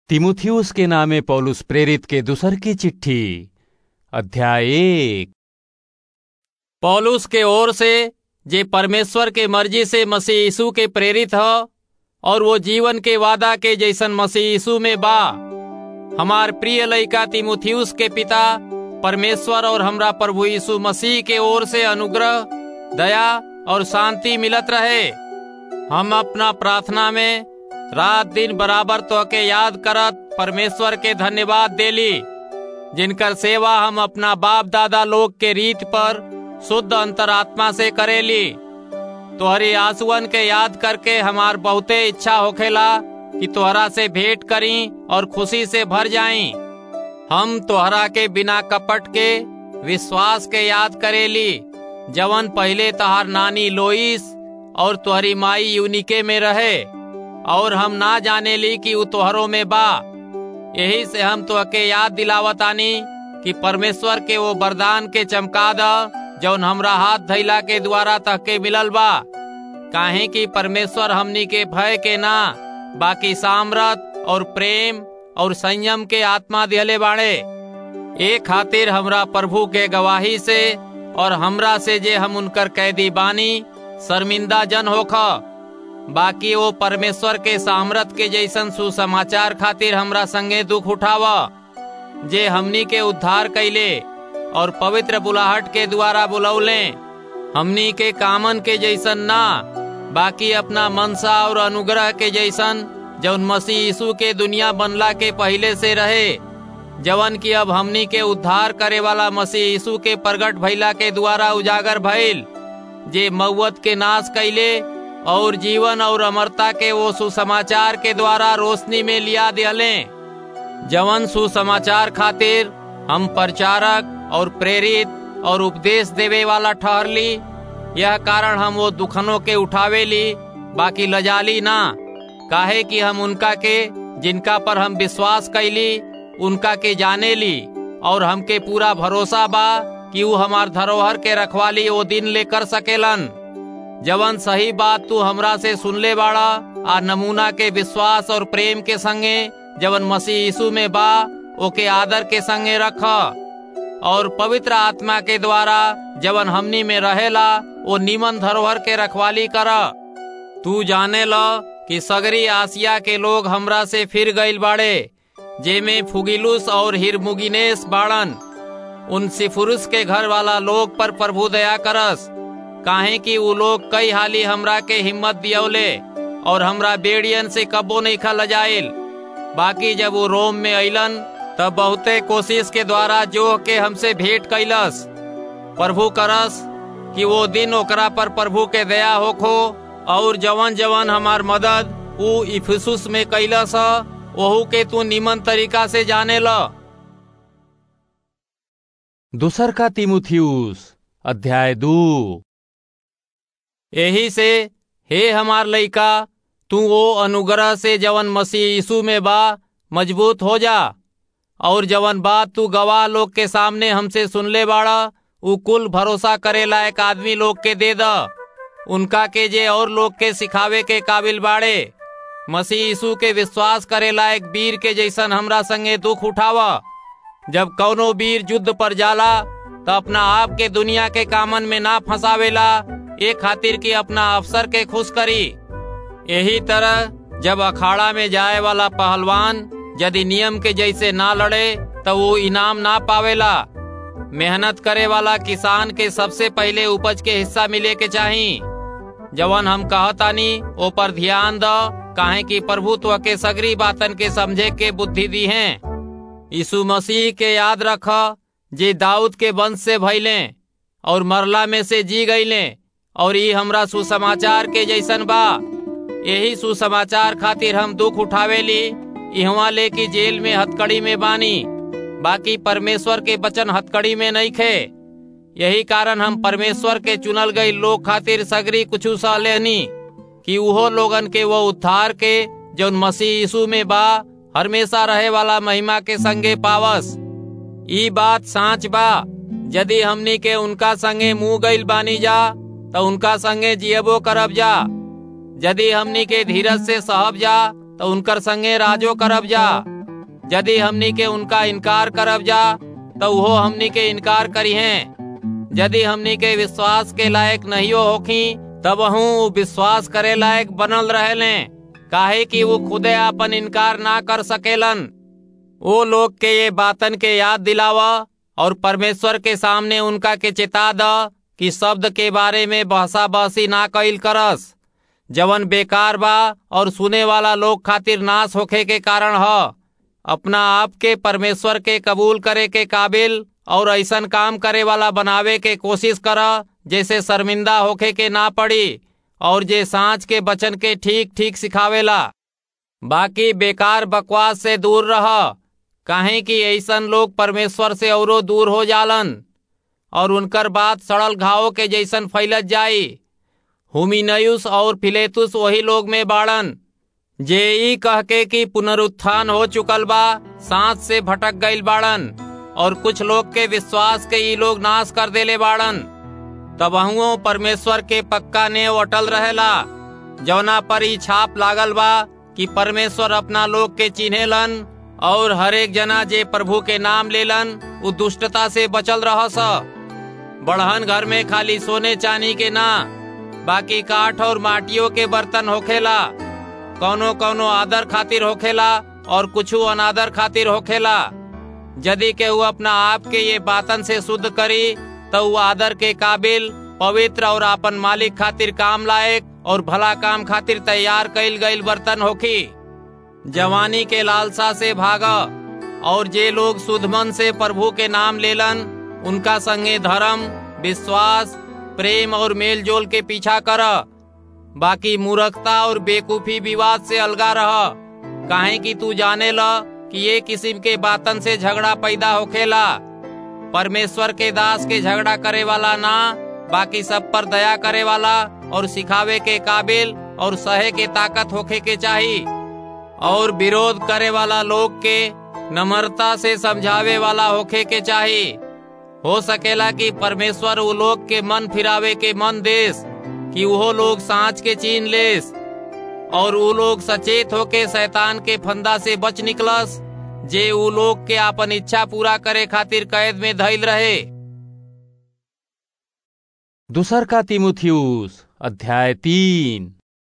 तिमुथियुस के नामे पौलुस प्रेरित के दूसर की चिट्ठी अध्याय एक पौलुस के ओर से जे परमेश्वर के मर्जी से मसीह यीशु के प्रेरित ह और वो जीवन के वादा के जैसन मसीह यीशु में बा हमार प्रिय लइका तिमुथियुस के पिता परमेश्वर और हमरा प्रभु यीशु मसीह के ओर से अनुग्रह दया और शांति मिलत रहे हम अपना प्रार्थना में रात दिन बराबर तो के याद करत परमेश्वर के धन्यवाद देली जिनकर सेवा हम अपना बाप दादा लोग के रीत पर शुद्ध अंतरात्मा से करेली तोहरी आंसुअन के याद करके हमार बहुते इच्छा होखेला कि तोहरा से भेंट करी और खुशी से भर जाई हम तोहरा के बिना कपट के विश्वास के याद करेली जवन पहले तहार नानी लोइस और तोहरी माई यूनिके में रहे और हम ना जाने ली कि उ तोहरों में बा यही से हम तो के याद दिलावत आनी कि परमेश्वर के वो वरदान के चमका द जौन हमरा हाथ धैला के द्वारा तह के मिलल बा काहे कि परमेश्वर हमनी के भय के ना बाकी सामरत और प्रेम और संयम के आत्मा दिहले बाड़े ए खातिर हमरा प्रभु के गवाही से और हमरा से जे हम उनकर कैदी बानी शर्मिंदा जन होख बाकी वो परमेश्वर के सामरत के जैसन सुसमाचार खातिर हमरा संगे दुख उठावा जे हमनी के उद्धार कैले और पवित्र बुलाहट के द्वारा बुलौले हमनी के कामन के जैसन ना बाकी अपना मनसा और अनुग्रह के जैसन जौन मसीह यीशु के दुनिया बनला के पहले से रहे जवन की अब हमनी के उद्धार करे वाला मसीह यीशु के प्रगट भइला के द्वारा उजागर भइल जे मौत के नाश कैले और जीवन और अमरता के वो सुसमाचार के द्वारा रोशनी में लिया दिले जवन सुसमाचार खातिर हम प्रचारक और प्रेरित और उपदेश देवे वाला ठहरली यह कारण हम वो दुखनों के उठावे ली बाकी लजाली ना काहे कि हम उनका के जिनका पर हम विश्वास कैली उनका के जाने ली और हमके पूरा भरोसा बा कि वो हमार धरोहर के रखवाली वो दिन ले कर सकेलन जवन सही बात तू हमरा से सुनले बाड़ा आ नमूना के विश्वास और प्रेम के संगे जवन मसीह यीशु में बा ओके आदर के संगे रख और पवित्र आत्मा के द्वारा जवन हमनी में रहेला वो निमन धरोहर के रखवाली कर तू जाने ल कि सगरी आसिया के लोग हमरा से फिर गईल बाड़े जेमे फुगिलुस और हिरमुगिनेस बाड़न उन सिफुरुस के घर वाला लोग पर प्रभु दया करस काहे कि वो लोग कई हाली हमरा के हिम्मत दियौले और हमरा बेड़ियन से कबो नहीं खा लजाइल बाकी जब वो रोम में अलन तब बहुते कोशिश के द्वारा जो के हमसे भेंट कैलस प्रभु करस कि वो दिन ओकरा पर प्रभु के दया होखो और जवन जवन हमार मदद ऊ इफिसुस में कैलस ओहू के तू निमन तरीका से जाने ल दूसर का तिमुथियुस अध्याय दू यही से हे हमार लइका तू वो अनुग्रह से जवन मसीह यीशु में बा मजबूत हो जा और जवन बात तू गवाह लोग के सामने हमसे सुनले बाड़ा उ कुल भरोसा करे लायक आदमी लोग के दे द उनका के जे और लोग के सिखावे के काबिल बाड़े मसीह यीशु के विश्वास करे लायक वीर के जैसन हमरा संगे दुख उठावा जब कौनो वीर युद्ध पर जाला तो अपना आप के दुनिया के कामन में ना फंसावेला ए खातिर की अपना अफसर के खुश करी यही तरह जब अखाड़ा में जाए वाला पहलवान यदि नियम के जैसे ना लड़े तो वो इनाम ना पावेला मेहनत करे वाला किसान के सबसे पहले उपज के हिस्सा मिले के चाही जवन हम कहतानी ओ पर ध्यान द काहे कि प्रभुत्व के सगरी बातन के समझे के बुद्धि दी है यीशु मसीह के याद रख जे दाऊद के वंश से भैले और मरला में से जी गईले और ये हमरा सुसमाचार के जैसन बा यही सुसमाचार खातिर हम दुख उठावेली इहवा ले की जेल में हथकड़ी में बानी बाकी परमेश्वर के वचन हथकड़ी में नहीं खे यही कारण हम परमेश्वर के चुनल गई लोग खातिर सगरी कुछ सह लेनी कि उहो लोगन के वो उद्धार के जो मसीह यीशु में बा हमेशा रहे वाला महिमा के संगे पावस ई बात सांच बा यदि हमनी के उनका संगे मुंह गईल बानी जा तो उनका संगे जियबो करब जा यदि हमनी के धीरज से सहब जा तो उनकर संगे राजो करब जा यदि हमनी के उनका इनकार करब जा तो वो हमनी के इनकार करी हैं यदि हमनी के विश्वास के लायक नहीं होखी तब हूँ विश्वास करे लायक बनल रहेले काहे कि वो खुदे अपन इनकार ना कर सकेलन वो लोग के ये बातन के याद दिलावा और परमेश्वर के सामने उनका के चेता द कि शब्द के बारे में बहसा बहसी ना कइल करस जवन बेकार बा और सुने वाला लोग खातिर नाश होखे के कारण ह अपना आप के परमेश्वर के कबूल करे के काबिल और ऐसन काम करे वाला बनावे के कोशिश कर जैसे शर्मिंदा होखे के ना पड़ी और जे सांच के बचन के ठीक ठीक सिखावेला बाकी बेकार बकवास से दूर रह काहे कि ऐसन लोग परमेश्वर से औरो दूर हो जालन और उनकर बात सड़ल घावों के जैसन फैलत जाई हुमिनयुस और फिलेतुस वही लोग में बाड़न जे ई कह के कि पुनरुत्थान हो चुकल बा सांस से भटक गईल बाड़न और कुछ लोग के विश्वास के ई लोग नाश कर देले बाड़न तबहुओ परमेश्वर के पक्का ने अटल रहेला जौना पर ई छाप लागल बा कि परमेश्वर अपना लोग के चिन्हेलन और हरेक जना जे प्रभु के नाम लेलन उ दुष्टता से बचल रहस बढ़हन घर में खाली सोने चांदी के ना बाकी काठ और माटियों के बर्तन होखेला कौनो कौनो आदर खातिर होखेला और कुछ अनादर खातिर होखेला यदि केहू अपना आप के ये बातन से शुद्ध करी तो वो आदर के काबिल पवित्र और अपन मालिक खातिर काम लायक और भला काम खातिर तैयार कईल गईल बर्तन होखी जवानी के लालसा से भागा और जे लोग शुद्ध मन से प्रभु के नाम लेलन उनका संगे धर्म विश्वास प्रेम और मेल जोल के पीछा कर बाकी मूर्खता और बेकूफी विवाद से अलगा रह काहे कि तू जाने ल कि ये किस्म के बातन से झगड़ा पैदा होखेला परमेश्वर के दास के झगड़ा करे वाला ना बाकी सब पर दया करे वाला और सिखावे के काबिल और सहे के ताकत होखे के चाही और विरोध करे वाला लोग के नम्रता से समझावे वाला होखे के चाही हो सकेला कि परमेश्वर वो लोग के मन फिरावे के मन देस कि वो लोग सांच के चीन लेस और वो लोग सचेत होके शैतान के फंदा से बच निकलस जे वो लोग के अपन इच्छा पूरा करे खातिर कैद में धैल रहे दूसर का तिमुथियुस अध्याय तीन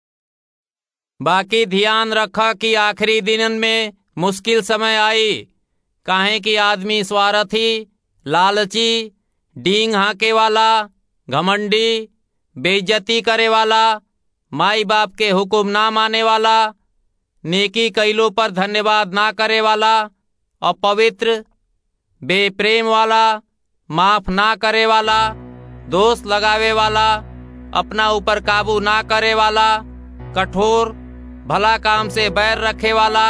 बाकी ध्यान रखा कि आखिरी दिनन में मुश्किल समय आई काहे कि आदमी स्वार्थी लालची डींग हाके वाला घमंडी बेइज्जती करे वाला माई बाप के हुक्म ना माने वाला नेकी कैलो पर धन्यवाद ना करे वाला अपवित्र बेप्रेम वाला माफ ना करे वाला दोष लगावे वाला अपना ऊपर काबू ना करे वाला कठोर भला काम से बैर रखे वाला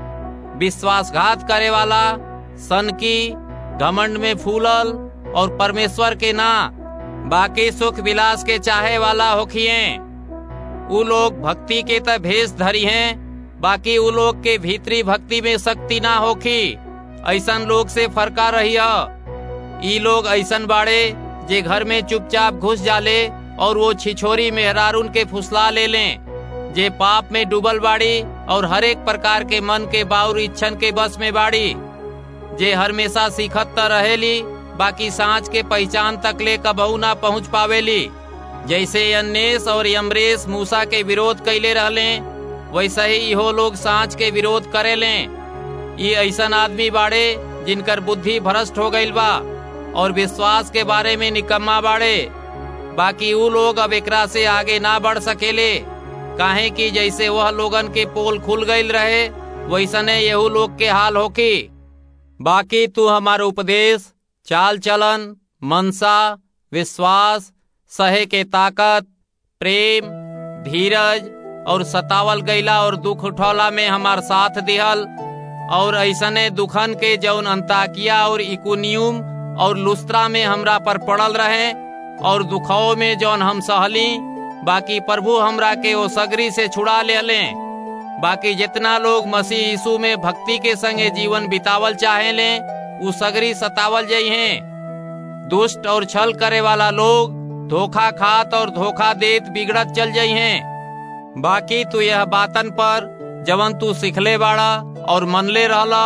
विश्वासघात करे वाला सनकी घमंड में फूलल और परमेश्वर के ना बाकी सुख विलास के चाहे वाला होखिए उ लोग भक्ति के त भेष धरी हैं बाकी उ लोग के भीतरी भक्ति में शक्ति ना होखी ऐसन लोग से फरका रही ई लोग ऐसन बाड़े जे घर में चुपचाप घुस जाले और वो छिछोरी मेहरारून के फुसला ले लें जे पाप में डूबल बाड़ी और हर एक प्रकार के मन के बाउर इच्छन के बस में बाड़ी जे हमेशा सीखत त रहेली बाकी सांच के पहचान तक ले कबहू ना पहुँच पावेली जैसे अन्नेस और यमरेश मूसा के विरोध कैले रहले वैसे ही इहो लोग सांच के विरोध करे ले ये ऐसन आदमी बाड़े जिनकर बुद्धि भ्रष्ट हो गईल बा और विश्वास के बारे में निकम्मा बाड़े बाकी ऊ लोग अब एकरा से आगे ना बढ़ सकेले काहे कि जैसे वह लोगन के पोल खुल गईल रहे वैसने यहू लोग के हाल होकी बाकी तू हमार उपदेश चाल चलन मनसा विश्वास सहे के ताकत प्रेम धीरज और सतावल गईला और दुख उठौला में हमार साथ दिहल और ऐसने दुखन के जौन अंताकिया और इकुनियुम और लुस्त्रा में हमरा पर पड़ल रहे और दुखाओ में जौन हम सहली बाकी प्रभु हमरा के ओ सगरी से छुड़ा ले ले बाकी जितना लोग मसीह यीशु में भक्ति के संगे जीवन बितावल चाहे ले उ सगरी सतावल जई हैं दुष्ट और छल करे वाला लोग धोखा खात और धोखा देत बिगड़त चल जई हैं बाकी तू यह बातन पर जवन तू सिखले बाड़ा और मनले रहला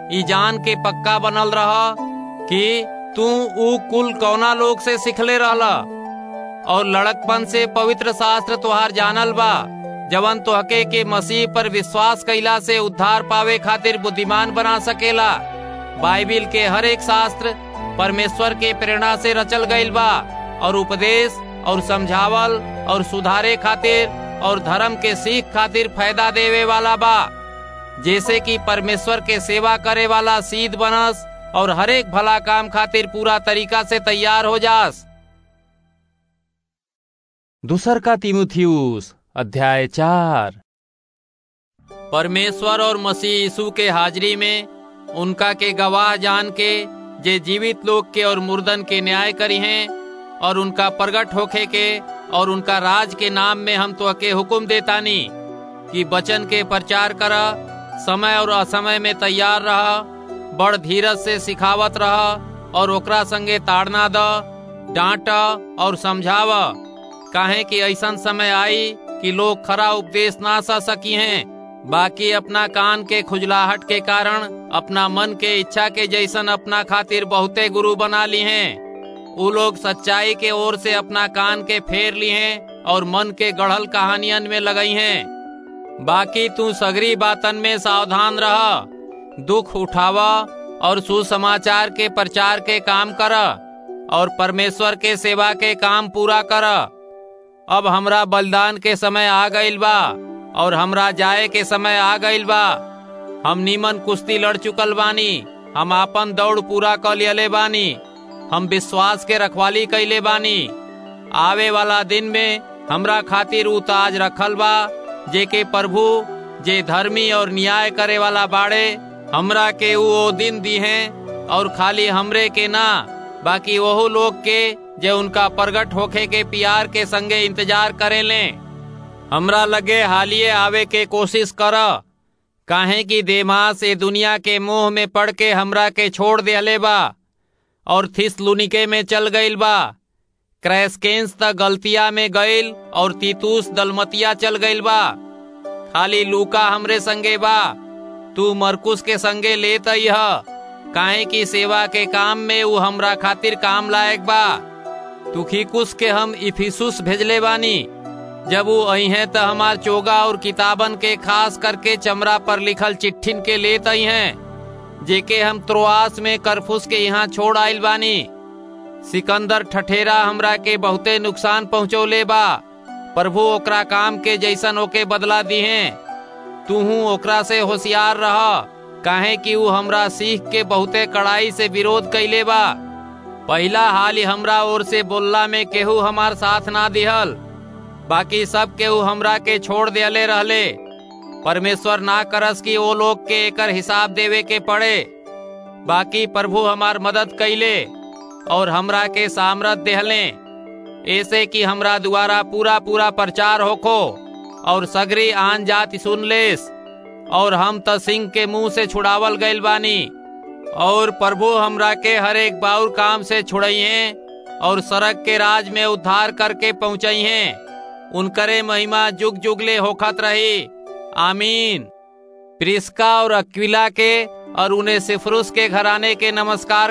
ई जान के पक्का बनल रह कि तू ऊ कुल कौना लोग से सिखले रहला और लड़कपन से पवित्र शास्त्र तुहार जानल बा जवन तोहके के मसीह पर विश्वास कैला से उद्धार पावे खातिर बुद्धिमान बना सकेला बाइबिल के हर एक शास्त्र परमेश्वर के प्रेरणा से रचल गईल बा और उपदेश और समझावल और सुधारे खातिर और धर्म के सीख खातिर फायदा देवे वाला बा जैसे कि परमेश्वर के सेवा करे वाला सीध बनस और हरेक भला काम खातिर पूरा तरीका से तैयार हो जास दूसर का तिमुथियुस अध्याय चार परमेश्वर और मसीह यीशु के हाजिरी में उनका के गवाह जान के जे जीवित लोग के और मुर्दन के न्याय करी हैं और उनका प्रगट होखे के और उनका राज के नाम में हम तो के हुक्म देतानी कि बचन के प्रचार करा समय और असमय में तैयार रहा बड़ धीरज से सिखावत रहा और ओकरा संगे ताड़ना द डांट और समझाव काहे कि ऐसा समय आई कि लोग खरा उपदेश ना सा सकी हैं बाकी अपना कान के खुजलाहट के कारण अपना मन के इच्छा के जैसन अपना खातिर बहुते गुरु बना ली हैं वो लोग सच्चाई के ओर से अपना कान के फेर ली हैं और मन के गढ़ल कहानियन में लगई हैं बाकी तू सगरी बातन में सावधान रह दुख उठावा और सुसमाचार के प्रचार के काम कर और परमेश्वर के सेवा के काम पूरा कर अब हमरा बलिदान के समय आ गईल बा और हमरा जाए के समय आ गईल बा हम नीमन कुश्ती लड़ चुकल बानी हम आपन दौड़ पूरा कर लियले बानी हम विश्वास के रखवाली कैले बानी आवे वाला दिन में हमरा खातिर उ ताज रखल बा जे के प्रभु जे धर्मी और न्याय करे वाला बाड़े हमरा के उ ओ दिन दी हैं और खाली हमरे के ना बाकी वह लोग के जे उनका प्रगट होखे के प्यार के संगे इंतजार करे लें हमरा लगे हालिए आवे के कोशिश कर काहे कि देमास ए दुनिया के मोह में पड़ के हमरा के छोड़ दिले बा और थिसलुनिके में चल गईल बा क्रैसकेंस त गलतिया में गईल और तीतूस दलमतिया चल गईल बा खाली लूका हमरे संगे बा तू मरकुस के संगे लेत ह काहे की सेवा के काम में वो हमरा खातिर काम लायक बा तुखिकुस के हम इफिसुस भेजले बानी जब वो आई हैं तो हमार चोगा और किताबन के खास करके चमड़ा पर लिखल चिट्ठिन के लेत आई हैं जेके हम त्रोआस में करफुस के यहाँ छोड़ आइल बानी सिकंदर ठठेरा हमरा के बहुते नुकसान पहुँचौले बा प्रभु ओकरा काम के जैसन ओके बदला दी हैं तूहू ओकरा से होशियार रह काहे कि ऊ हमरा सीख के बहुते कड़ाई से विरोध कैले बा पहला हाल ही हमरा ओर से बोलला में केहू हमार साथ ना दिहल बाकी सब केहू हमरा के छोड़ दिले रहले परमेश्वर ना करस कि वो लोग के एकर हिसाब देवे के पड़े बाकी प्रभु हमार मदद कैले और हमरा के सामरत देहले ऐसे कि हमरा द्वारा पूरा पूरा प्रचार होखो और सगरी आन जाति सुन लेस और हम त सिंह के मुंह से छुड़ावल गइल बानी और प्रभु हमरा के हर एक बाउर काम से छुड़ई हैं और सड़क के राज में उद्धार करके पहुंचई हैं उनकरे महिमा जुग जुगले होखत रही आमीन प्रिस्का और अक्विला के और उन्हें सिफरुस के घराने के नमस्कार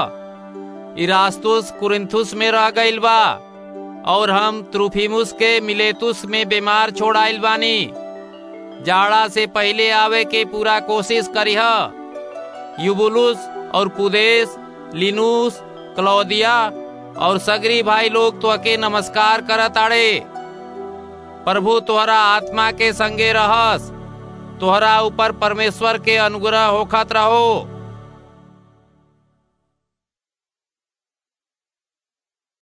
कह इरास्तुस कुरिंथुस में रह गइल बा और हम त्रुफिमुस के मिलेतुस में बीमार छोड़ आइल बानी जाड़ा से पहले आवे के पूरा कोशिश करीह युबुलुस और पुदेश लिनुस क्लौदिया और सगरी भाई लोग तो के नमस्कार करत आड़े प्रभु तोहरा आत्मा के संगे रहस तोहरा ऊपर परमेश्वर के अनुग्रह होखत रहो